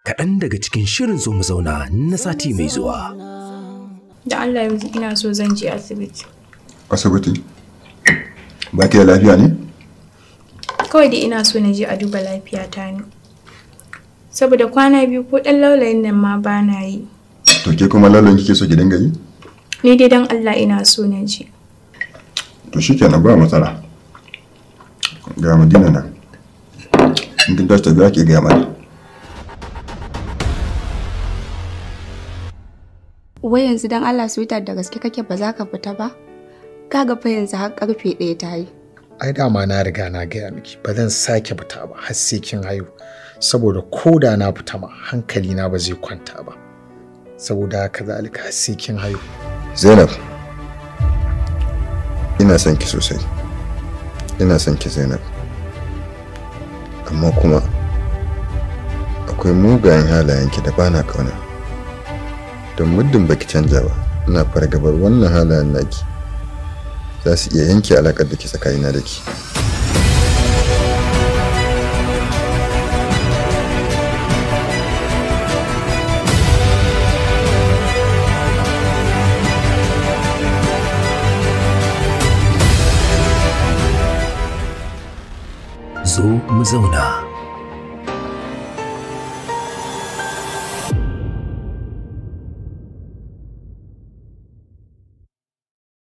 kaɗan daga cikin shirin zo mu zauna na sati mai zuwa. Da Allah yanzu ina so zan je asibiti. Asibiti? Ba ki da lafiya ne? Kawai da ina so na je a duba lafiyata ne. Saboda kwana biyu ko ɗan laulayin nan ma ba na yi. To ke kuma lalon kike so ki dinga yi? Ni dai don Allah ina so na je. To shikenan ba matsala. Ga Madina nan. In kin tashi tafiya ki ga mani. Wai yanzu dan Allah sweetheart da gaske kake ba za ka fita ba? Kaga fa yanzu har karfe ɗaya ta yi. ai dama na riga na gaya miki ba zan sake fita ba har sai kin haihu saboda ko da na fita ma hankali na ba zai kwanta ba saboda haka zalika har sai kin haihu Zainab. Ina son ki sosai. Ina son ki Zainab. Amma kuma akwai mugayen halayenki da bana kauna. Don muddin baki canja ba, ina fargabar wannan halayen naki. Za su iya yanke alaƙar da ke tsakanina da ki. Zo mu zauna.